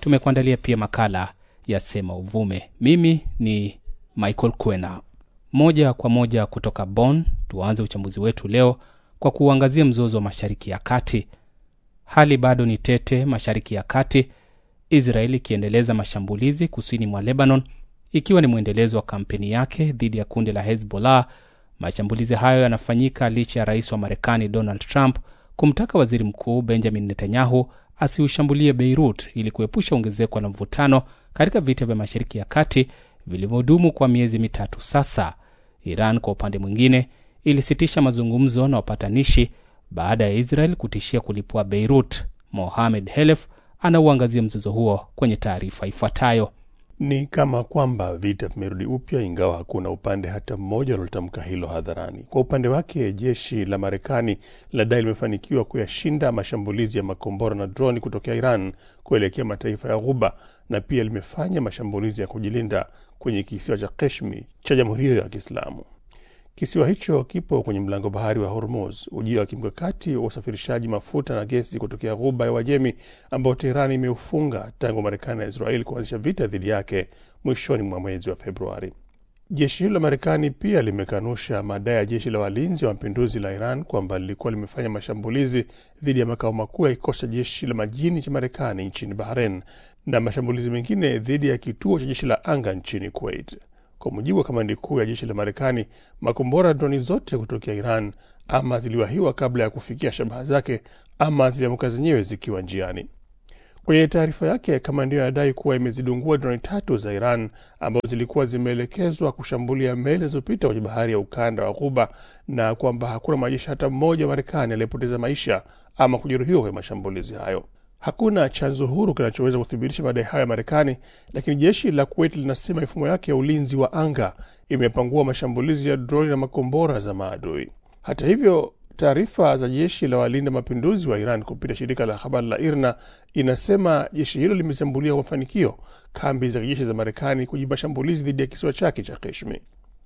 tumekuandalia pia makala ya sema uvume. Mimi ni Michael Kwena. Moja kwa moja kutoka Bonn, tuanze uchambuzi wetu leo kwa kuangazia mzozo wa Mashariki ya Kati. Hali bado ni tete Mashariki ya Kati, Israeli ikiendeleza mashambulizi kusini mwa Lebanon, ikiwa ni mwendelezo wa kampeni yake dhidi ya kundi la Hezbollah. Mashambulizi hayo yanafanyika licha ya rais wa Marekani Donald Trump kumtaka waziri mkuu Benjamin Netanyahu asiushambulie Beirut ili kuepusha ongezeko la mvutano katika vita vya Mashariki ya Kati vilivyodumu kwa miezi mitatu sasa. Iran kwa upande mwingine ilisitisha mazungumzo na wapatanishi baada ya Israel kutishia kulipua Beirut. Mohamed Helef anauangazia mzozo huo kwenye taarifa ifuatayo. Ni kama kwamba vita vimerudi upya, ingawa hakuna upande hata mmoja unaotamka hilo hadharani. Kwa upande wake, jeshi la Marekani linadai limefanikiwa kuyashinda mashambulizi ya makombora na droni kutokea Iran kuelekea mataifa ya Ghuba, na pia limefanya mashambulizi ya kujilinda kwenye kisiwa cha Keshmi cha jamhuri hiyo ya Kiislamu. Kisiwa hicho kipo kwenye mlango bahari wa Hormuz, ujio wa kimkakati wa usafirishaji mafuta na gesi kutokea ghuba ya Uajemi ambao Teherani imeufunga tangu Marekani na Israeli kuanzisha vita dhidi yake mwishoni mwa mwezi wa Februari. Jeshi hilo la Marekani pia limekanusha madai ya jeshi la walinzi wa mapinduzi la Iran kwamba lilikuwa limefanya mashambulizi dhidi ya makao makuu ya kikosi cha jeshi la majini cha Marekani nchini Bahrain na mashambulizi mengine dhidi ya kituo cha jeshi la anga nchini Kuwait. Kwa mujibu wa kamandi kuu ya jeshi la Marekani, makombora na droni zote kutokea Iran ama ziliwahiwa kabla ya kufikia shabaha zake ama ziliamka zenyewe zikiwa njiani. Kwenye taarifa yake, kamandi hiyo anadai kuwa imezidungua droni tatu za Iran ambazo zilikuwa zimeelekezwa kushambulia meli zilizopita kwenye bahari ya ukanda wa Ghuba na kwamba hakuna mwanajeshi hata mmoja wa Marekani aliyepoteza maisha ama kujeruhiwa kwenye mashambulizi hayo. Hakuna chanzo huru kinachoweza kuthibitisha madai hayo ya Marekani, lakini jeshi la Kuwait linasema mifumo yake ya ulinzi wa anga imepangua mashambulizi ya droni na makombora za maadui. Hata hivyo, taarifa za jeshi la walinda mapinduzi wa Iran kupitia shirika la habari la IRNA inasema jeshi hilo limeshambulia kwa mafanikio kambi za kijeshi za Marekani kujibu mashambulizi dhidi ya kisiwa chake cha Keshmi.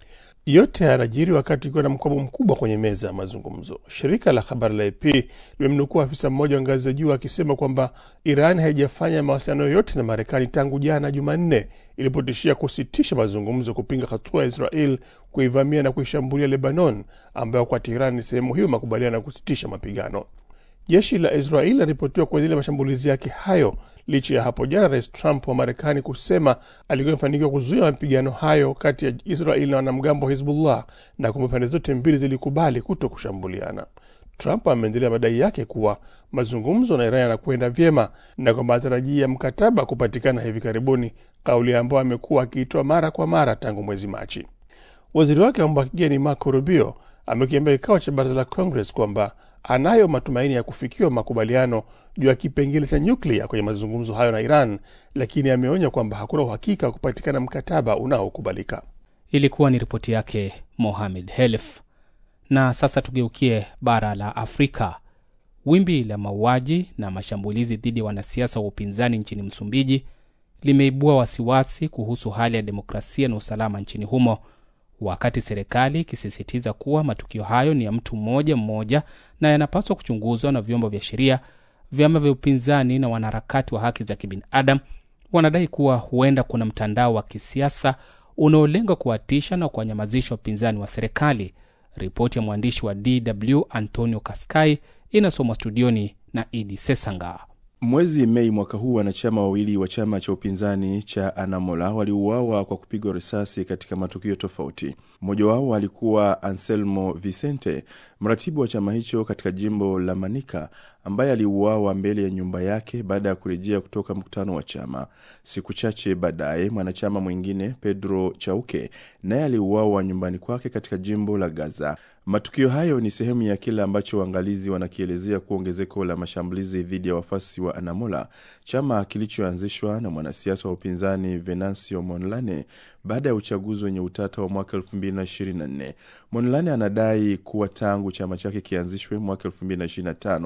Yote yanajiri wakati ukiwa na mkwamo mkubwa kwenye meza ya mazungumzo. Shirika la habari la AP limemnukua afisa mmoja wa ngazi za juu akisema kwamba Iran haijafanya mawasiliano yoyote na Marekani tangu jana Jumanne ilipotishia kusitisha mazungumzo kupinga hatua ya Israel kuivamia na kuishambulia Lebanon, ambayo kwa Teheran ni sehemu hiyo makubaliano ya kusitisha mapigano. Jeshi la Israel linaripotiwa kuendelea mashambulizi yake hayo licha ya hapo jana Rais Trump wa Marekani kusema alikuwa imefanikiwa kuzuia mapigano hayo kati ya Israel na wanamgambo wa Hizbullah na kwamba pande zote mbili zilikubali kuto kushambuliana. Trump ameendelea madai yake kuwa mazungumzo na Iran yanakwenda vyema na kwamba anatarajia mkataba kupatikana hivi karibuni, kauli ambayo amekuwa akiitoa mara kwa mara tangu mwezi Machi. Waziri wake wa mambo ya kigeni Marco Rubio amekiambia kikao cha baraza la Congress kwamba anayo matumaini ya kufikiwa makubaliano juu ya kipengele cha nyuklia kwenye mazungumzo hayo na Iran, lakini ameonya kwamba hakuna uhakika wa kupatikana mkataba unaokubalika. Ilikuwa ni ripoti yake Mohamed Helef. Na sasa tugeukie bara la Afrika. Wimbi la mauaji na mashambulizi dhidi ya wanasiasa wa upinzani nchini Msumbiji limeibua wasiwasi kuhusu hali ya demokrasia na usalama nchini humo wakati serikali ikisisitiza kuwa matukio hayo ni ya mtu mmoja mmoja na yanapaswa kuchunguzwa na vyombo vya sheria. Vyama vya upinzani na wanaharakati wa haki za kibinadamu wanadai kuwa huenda kuna mtandao wa kisiasa unaolenga kuwatisha na kuwanyamazisha wapinzani wa serikali. Ripoti ya mwandishi wa DW Antonio Kaskai inasomwa studioni na Idi Sesanga. Mwezi Mei mwaka huu wanachama wawili wa chama cha upinzani cha Anamola waliuawa kwa kupigwa risasi katika matukio tofauti. Mmoja wao alikuwa Anselmo Vicente, mratibu wa chama hicho katika jimbo la Manica, ambaye aliuawa mbele ya nyumba yake baada ya kurejea kutoka mkutano wa chama. Siku chache baadaye, mwanachama mwingine Pedro Chauke naye aliuawa nyumbani kwake katika jimbo la Gaza. Matukio hayo ni sehemu ya kile ambacho waangalizi wanakielezea kuwa ongezeko la mashambulizi dhidi ya wafuasi wa Anamola, chama kilichoanzishwa na mwanasiasa wa upinzani Venancio Mondlane baada ya uchaguzi wenye utata wa mwaka 2024. Mondlane anadai kuwa tangu chama chake kianzishwe mwaka 2025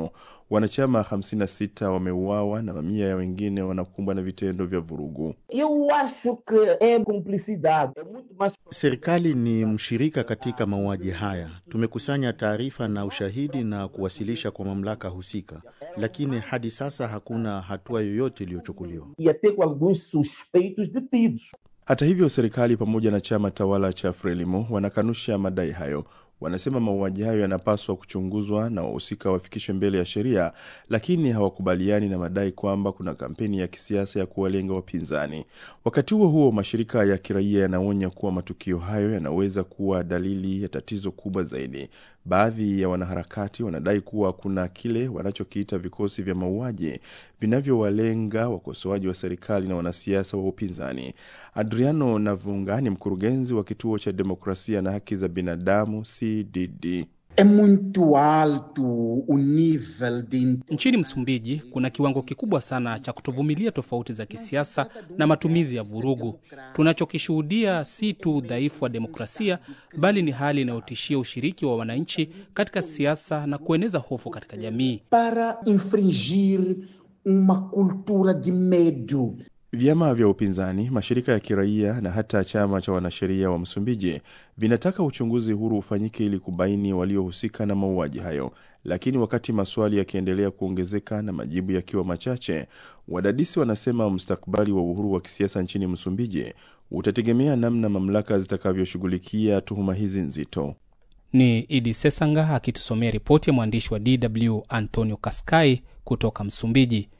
wanachama 56 wameuawa na mamia ya wengine wanakumbwa na vitendo vya vurugu. Eu acho que é cumplicidade, é muito mais Serikali ni mshirika katika mauaji haya. Tumekusanya taarifa na ushahidi na kuwasilisha kwa mamlaka husika, lakini hadi sasa hakuna hatua yoyote iliyochukuliwa. e até com alguns suspeitos detidos. Hata hivyo, serikali pamoja na chama tawala cha Frelimo wanakanusha madai hayo. Wanasema mauaji hayo yanapaswa kuchunguzwa na wahusika wafikishwe mbele ya sheria, lakini hawakubaliani na madai kwamba kuna kampeni ya kisiasa ya kuwalenga wapinzani. Wakati huo huo, mashirika ya kiraia yanaonya kuwa matukio hayo yanaweza kuwa dalili ya tatizo kubwa zaidi. Baadhi ya wanaharakati wanadai kuwa kuna kile wanachokiita vikosi vya mauaji vinavyowalenga wakosoaji wa serikali na wanasiasa wa upinzani. Adriano Navunga ni mkurugenzi wa kituo cha demokrasia na haki za binadamu CDD. É muito alto o nível de Nchini Msumbiji kuna kiwango kikubwa sana cha kutovumilia tofauti za kisiasa na matumizi ya vurugu. Tunachokishuhudia si tu udhaifu wa demokrasia, bali ni hali inayotishia ushiriki wa wananchi katika siasa na kueneza hofu katika jamii. para infringir uma cultura de medo. Vyama vya upinzani, mashirika ya kiraia na hata chama cha wanasheria wa Msumbiji vinataka uchunguzi huru ufanyike ili kubaini waliohusika na mauaji hayo. Lakini wakati maswali yakiendelea kuongezeka na majibu yakiwa machache, wadadisi wanasema mustakabali wa uhuru wa kisiasa nchini Msumbiji utategemea namna mamlaka zitakavyoshughulikia tuhuma hizi nzito. Ni Idi Sesanga akitusomea ripoti ya mwandishi wa DW Antonio Kaskai kutoka Msumbiji.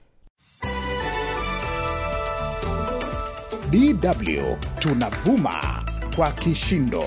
DW tunavuma kwa kishindo.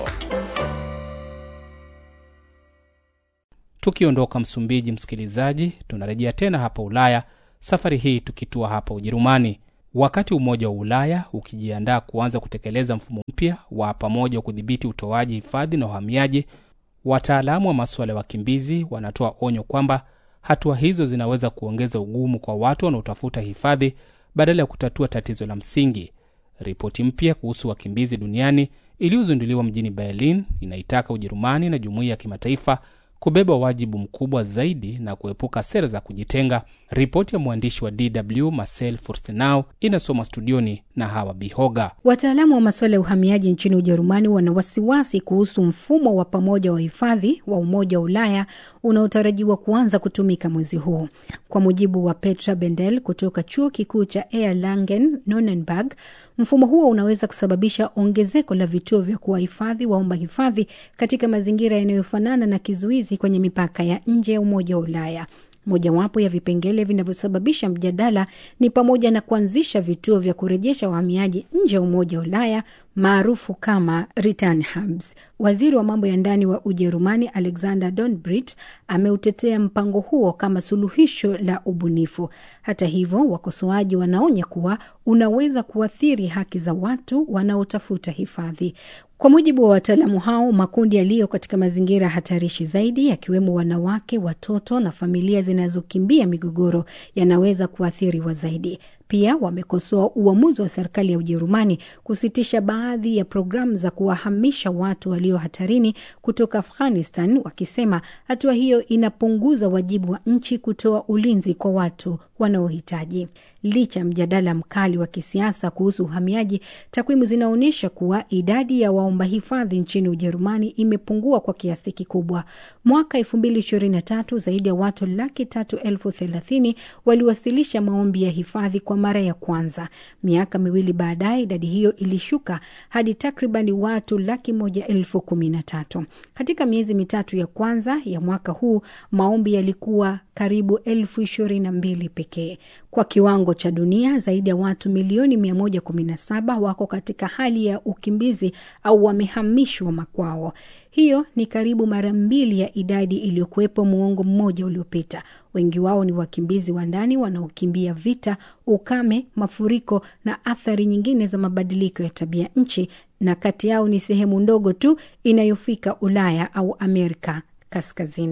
Tukiondoka Msumbiji, msikilizaji, tunarejea tena hapa Ulaya, safari hii tukitua hapa Ujerumani. Wakati Umoja wa Ulaya ukijiandaa kuanza kutekeleza mfumo mpya wa pamoja wa kudhibiti utoaji hifadhi na uhamiaji, wataalamu wa masuala ya wakimbizi wanatoa onyo kwamba hatua hizo zinaweza kuongeza ugumu kwa watu wanaotafuta hifadhi badala ya kutatua tatizo la msingi. Ripoti mpya kuhusu wakimbizi duniani iliyozinduliwa mjini Berlin inaitaka Ujerumani na jumuiya ya kimataifa kubeba wajibu mkubwa zaidi na kuepuka sera za kujitenga. Ripoti ya mwandishi wa DW Marcel Furstenau inasoma studioni na Hawa Bihoga. Wataalamu wa masuala ya uhamiaji nchini Ujerumani wana wasiwasi kuhusu mfumo wa pamoja wa hifadhi wa Umoja wa Ulaya unaotarajiwa kuanza kutumika mwezi huu. Kwa mujibu wa Petra Bendel kutoka chuo kikuu cha Erlangen Nonnenberg, mfumo huo unaweza kusababisha ongezeko la vituo vya kuwahifadhi waomba hifadhi katika mazingira yanayofanana na kizuizi kwenye mipaka ya nje ya Umoja wa Ulaya. Mojawapo ya vipengele vinavyosababisha mjadala ni pamoja na kuanzisha vituo vya kurejesha wahamiaji nje ya Umoja wa Ulaya maarufu kama return hubs. Waziri wa mambo ya ndani wa Ujerumani Alexander Donbrit ameutetea mpango huo kama suluhisho la ubunifu. Hata hivyo, wakosoaji wanaonya kuwa unaweza kuathiri haki za watu wanaotafuta hifadhi. Kwa mujibu wa wataalamu hao, makundi yaliyo katika mazingira hatarishi zaidi, yakiwemo wanawake, watoto na familia zinazokimbia migogoro, yanaweza kuathiriwa zaidi. Pia wamekosoa uamuzi wa serikali ya Ujerumani kusitisha baadhi ya programu za kuwahamisha watu walio hatarini kutoka Afghanistan, wakisema hatua hiyo inapunguza wajibu wa nchi kutoa ulinzi kwa watu wanaohitaji. Licha ya mjadala mkali wa kisiasa kuhusu uhamiaji, takwimu zinaonyesha kuwa idadi ya waomba hifadhi nchini Ujerumani imepungua kwa kiasi kikubwa. Mwaka elfu mbili ishirini na tatu zaidi ya watu laki tatu elfu thelathini waliwasilisha maombi ya hifadhi kwa mara ya kwanza. Miaka miwili baadaye idadi hiyo ilishuka hadi takribani watu laki moja elfu kumi na tatu. Katika miezi mitatu ya kwanza ya mwaka huu maombi yalikuwa karibu elfu ishirini na mbili pekee. Kwa kiwango cha dunia, zaidi ya watu milioni 117 wako katika hali ya ukimbizi au wamehamishwa makwao. Hiyo ni karibu mara mbili ya idadi iliyokuwepo muongo mmoja uliopita. Wengi wao ni wakimbizi wa ndani wanaokimbia vita, ukame, mafuriko na athari nyingine za mabadiliko ya tabia nchi, na kati yao ni sehemu ndogo tu inayofika Ulaya au Amerika Kaskazini.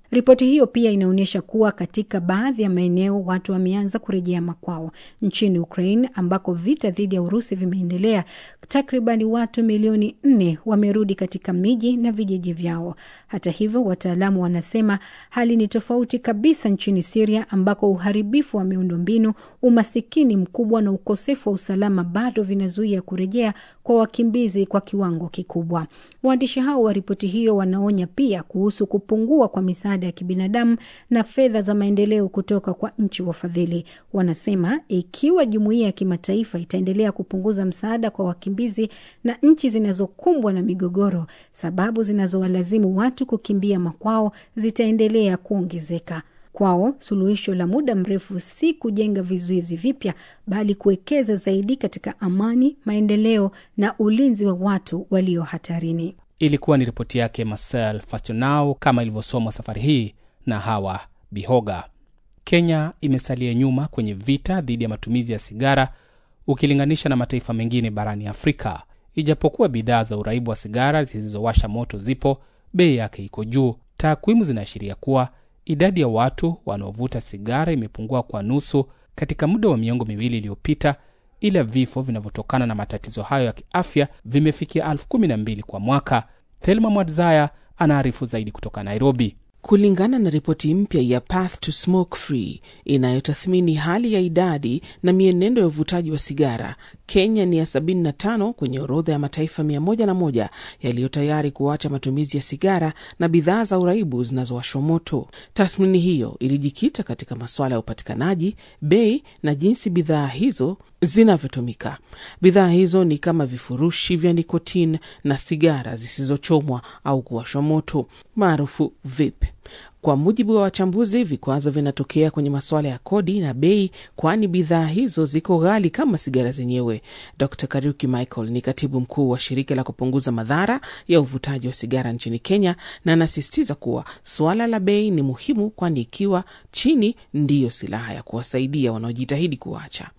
Ripoti hiyo pia inaonyesha kuwa katika baadhi ya maeneo watu wameanza kurejea makwao. Nchini Ukraine ambako vita dhidi ya Urusi vimeendelea, takribani watu milioni nne wamerudi katika miji na vijiji vyao. Hata hivyo, wataalamu wanasema hali ni tofauti kabisa nchini Siria ambako uharibifu wa miundombinu, umasikini mkubwa na ukosefu wa usalama bado vinazuia kurejea kwa wakimbizi kwa kiwango kikubwa. Waandishi hao wa ripoti hiyo wanaonya pia kuhusu kupungua kwa misaada ya kibinadamu na fedha za maendeleo kutoka kwa nchi wafadhili. Wanasema ikiwa jumuiya ya kimataifa itaendelea kupunguza msaada kwa wakimbizi na nchi zinazokumbwa na migogoro, sababu zinazowalazimu watu kukimbia makwao zitaendelea kuongezeka. Kwao suluhisho la muda mrefu si kujenga vizuizi vipya, bali kuwekeza zaidi katika amani, maendeleo na ulinzi wa watu walio hatarini. Ilikuwa ni ripoti yake Marcel Fastonau kama ilivyosomwa safari hii na Hawa Bihoga. Kenya imesalia nyuma kwenye vita dhidi ya matumizi ya sigara ukilinganisha na mataifa mengine barani Afrika. Ijapokuwa bidhaa za uraibu wa sigara zisizowasha moto zipo, bei yake iko juu. Takwimu zinaashiria kuwa idadi ya watu wanaovuta sigara imepungua kwa nusu katika muda wa miongo miwili iliyopita, ila vifo vinavyotokana na matatizo hayo ya kiafya vimefikia elfu kumi na mbili kwa mwaka. Thelma Mwadzaya anaarifu zaidi kutoka Nairobi. Kulingana na ripoti mpya ya Path to Smoke Free inayotathmini hali ya idadi na mienendo ya uvutaji wa sigara, Kenya ni ya 75 kwenye orodha ya mataifa 101 yaliyo tayari kuacha matumizi ya sigara na bidhaa za uraibu zinazowashwa moto. Tathmini hiyo ilijikita katika masuala ya upatikanaji, bei na jinsi bidhaa hizo zinavyotumika. Bidhaa hizo ni kama vifurushi vya nikotini na sigara zisizochomwa au kuwashwa moto maarufu vape. Kwa mujibu wa wachambuzi, vikwazo vinatokea kwenye masuala ya kodi na bei, kwani bidhaa hizo ziko ghali kama sigara zenyewe. Dr Kariuki Michael ni katibu mkuu wa shirika la kupunguza madhara ya uvutaji wa sigara nchini Kenya, na anasisitiza kuwa suala la bei ni muhimu, kwani ikiwa chini ndiyo silaha ya kuwasaidia wanaojitahidi kuacha.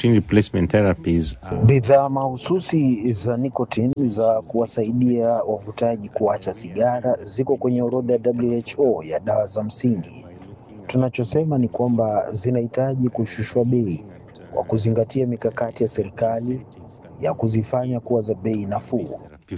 Bidhaa mahususi za nikotini za kuwasaidia wavutaji kuacha sigara ziko kwenye orodha ya WHO ya dawa za msingi. Tunachosema ni kwamba zinahitaji kushushwa bei kwa kuzingatia mikakati ya serikali ya kuzifanya kuwa za bei nafuu.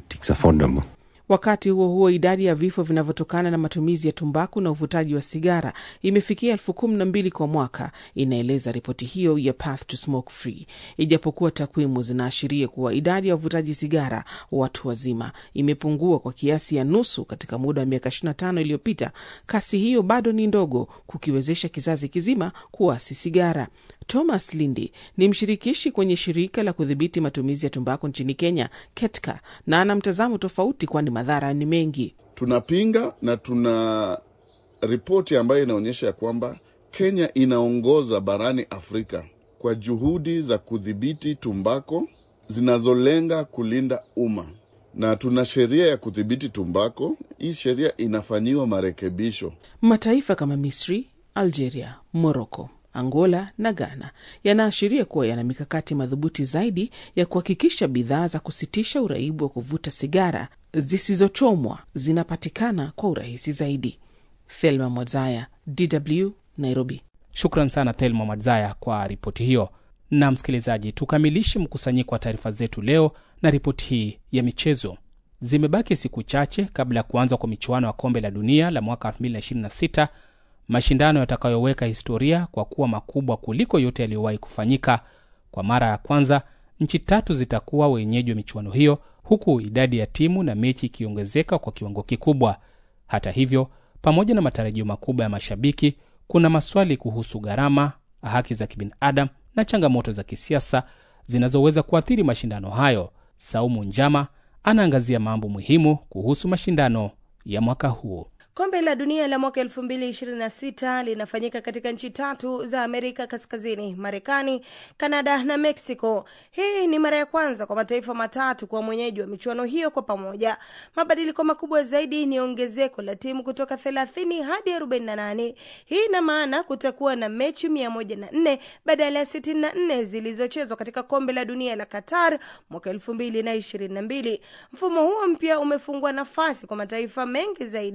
Wakati huo huo, idadi ya vifo vinavyotokana na matumizi ya tumbaku na uvutaji wa sigara imefikia elfu kumi na mbili kwa mwaka, inaeleza ripoti hiyo ya Path to Smoke Free. Ijapokuwa takwimu zinaashiria kuwa idadi ya wavutaji sigara watu wazima imepungua kwa kiasi ya nusu katika muda wa miaka 25 iliyopita, kasi hiyo bado ni ndogo kukiwezesha kizazi kizima kuasi sigara. Thomas Lindi ni mshirikishi kwenye shirika la kudhibiti matumizi ya tumbaku nchini Kenya, KETKA, na ana mtazamo tofauti, kwani madhara ni mengi. Tunapinga na tuna ripoti ambayo inaonyesha ya kwamba Kenya inaongoza barani Afrika kwa juhudi za kudhibiti tumbako zinazolenga kulinda umma, na tuna sheria ya kudhibiti tumbako. Hii sheria inafanyiwa marekebisho. Mataifa kama Misri, Algeria, Moroko Angola na Ghana yanaashiria kuwa yana mikakati madhubuti zaidi ya kuhakikisha bidhaa za kusitisha uraibu wa kuvuta sigara zisizochomwa zinapatikana kwa urahisi zaidi. Thelma Mwazaya, DW, Nairobi. Shukran sana Thelma Mwazaya kwa ripoti hiyo. Na msikilizaji, tukamilishe mkusanyiko wa taarifa zetu leo na ripoti hii ya michezo. Zimebaki siku chache kabla ya kuanza kwa michuano ya kombe la dunia la mwaka 2026 mashindano yatakayoweka historia kwa kuwa makubwa kuliko yote yaliyowahi kufanyika. Kwa mara ya kwanza, nchi tatu zitakuwa wenyeji wa michuano hiyo, huku idadi ya timu na mechi ikiongezeka kwa kiwango kikubwa. Hata hivyo, pamoja na matarajio makubwa ya mashabiki, kuna maswali kuhusu gharama, haki za kibinadamu na changamoto za kisiasa zinazoweza kuathiri mashindano hayo. Saumu Njama anaangazia mambo muhimu kuhusu mashindano ya mwaka huu. Kombe la dunia la mwaka 2026 linafanyika katika nchi tatu za Amerika Kaskazini, Marekani, Kanada na Mexico. Hii ni mara ya kwanza kwa mataifa matatu kuwa mwenyeji wa michuano hiyo kwa pamoja. Mabadiliko makubwa zaidi ni ongezeko la timu kutoka 30 hadi 48. Hii ina maana kutakuwa na mechi 104 badala ya 64 zilizochezwa katika kombe la dunia la Qatar mwaka 2022. Mfumo huo mpya umefungua nafasi kwa mataifa mengi zaidi kufuzu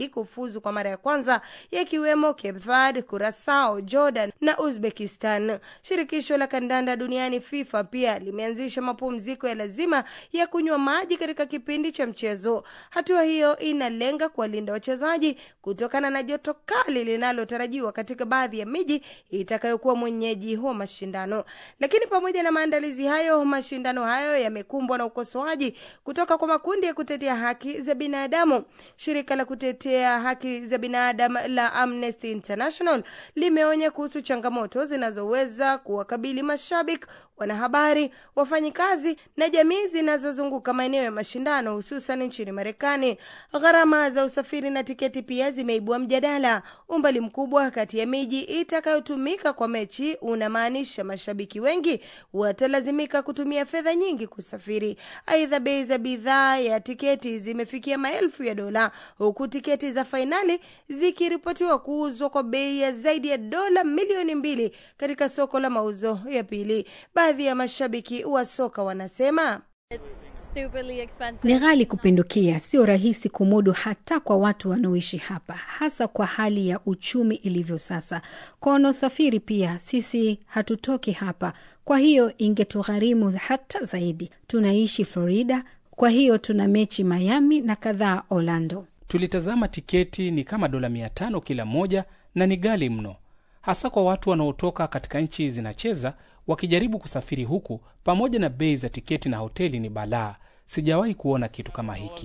yamefuzu kwa mara ya kwanza yakiwemo Cape Verde, Curacao, Jordan na Uzbekistan. Shirikisho la kandanda duniani FIFA pia limeanzisha mapumziko ya lazima ya kunywa maji katika kipindi cha mchezo. Hatua hiyo inalenga kuwalinda wachezaji kutokana na joto kali linalotarajiwa katika baadhi ya miji itakayokuwa mwenyeji wa mashindano. Lakini pamoja na maandalizi hayo, mashindano hayo yamekumbwa na ukosoaji kutoka kwa makundi ya kutetea haki za binadamu. Shirika la kutetea haki za binadamu la Amnesty International limeonya kuhusu changamoto zinazoweza kuwakabili mashabiki, wanahabari, wafanyikazi na jamii zinazozunguka maeneo ya mashindano, hususan nchini Marekani. Gharama za usafiri na tiketi pia zimeibua mjadala. Umbali mkubwa kati ya miji itakayotumika kwa mechi unamaanisha mashabiki wengi watalazimika kutumia fedha nyingi kusafiri. Aidha, bei za bidhaa ya tiketi zimefikia maelfu ya dola, huku tiketi za fainali zikiripotiwa kuuzwa kwa bei ya zaidi ya dola milioni mbili katika soko la mauzo ya pili. Baadhi ya mashabiki wa soka wanasema ni ghali kupindukia, sio rahisi kumudu hata kwa watu wanaoishi hapa, hasa kwa hali ya uchumi ilivyo sasa. Kwa wanaosafiri pia, sisi hatutoki hapa, kwa hiyo ingetugharimu hata zaidi. Tunaishi Florida, kwa hiyo tuna mechi Miami na kadhaa Orlando. Tulitazama tiketi ni kama dola mia tano kila moja na ni ghali mno, hasa kwa watu wanaotoka katika nchi zinacheza wakijaribu kusafiri huku. Pamoja na bei za tiketi na hoteli ni balaa. Sijawahi kuona kitu kama hiki.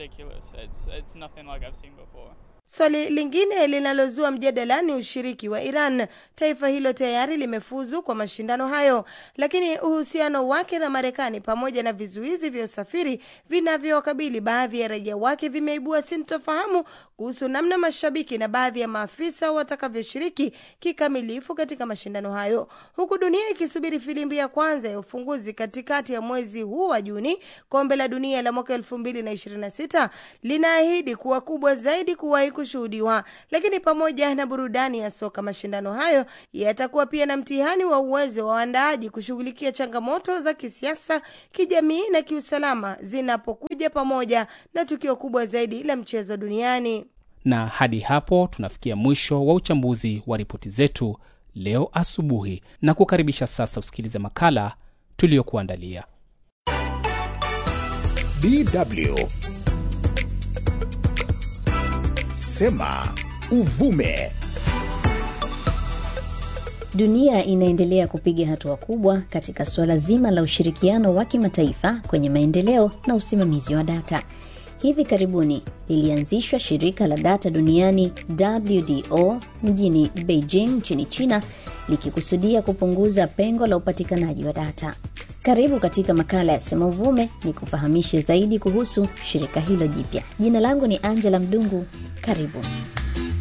Swali lingine linalozua mjadala ni ushiriki wa Iran. Taifa hilo tayari limefuzu kwa mashindano hayo, lakini uhusiano wake na Marekani pamoja na vizuizi vya usafiri vinavyowakabili baadhi ya raia wake vimeibua sintofahamu kuhusu namna mashabiki na baadhi ya maafisa watakavyoshiriki kikamilifu katika mashindano hayo, huku dunia ikisubiri filimbi ya kwanza ya ufunguzi katikati ya mwezi huu wa Juni. Kombe la dunia la mwaka elfu mbili na ishirini na sita linaahidi kuwa kubwa zaidi kuwahi kushuhudiwa. Lakini pamoja na burudani ya soka, mashindano hayo yatakuwa pia na mtihani wa uwezo wa waandaaji kushughulikia changamoto za kisiasa, kijamii na kiusalama zinapokuja pamoja na tukio kubwa zaidi la mchezo duniani. Na hadi hapo tunafikia mwisho wa uchambuzi wa ripoti zetu leo asubuhi, na kukaribisha sasa usikilize makala tuliyokuandalia. DW Sema Uvume. Dunia inaendelea kupiga hatua kubwa katika suala zima la ushirikiano wa kimataifa kwenye maendeleo na usimamizi wa data. Hivi karibuni lilianzishwa shirika la data duniani WDO mjini Beijing nchini China likikusudia kupunguza pengo la upatikanaji wa data. Karibu katika makala ya Sema Uvume ni kufahamishe zaidi kuhusu shirika hilo jipya. Jina langu ni Angela Mdungu. Karibu.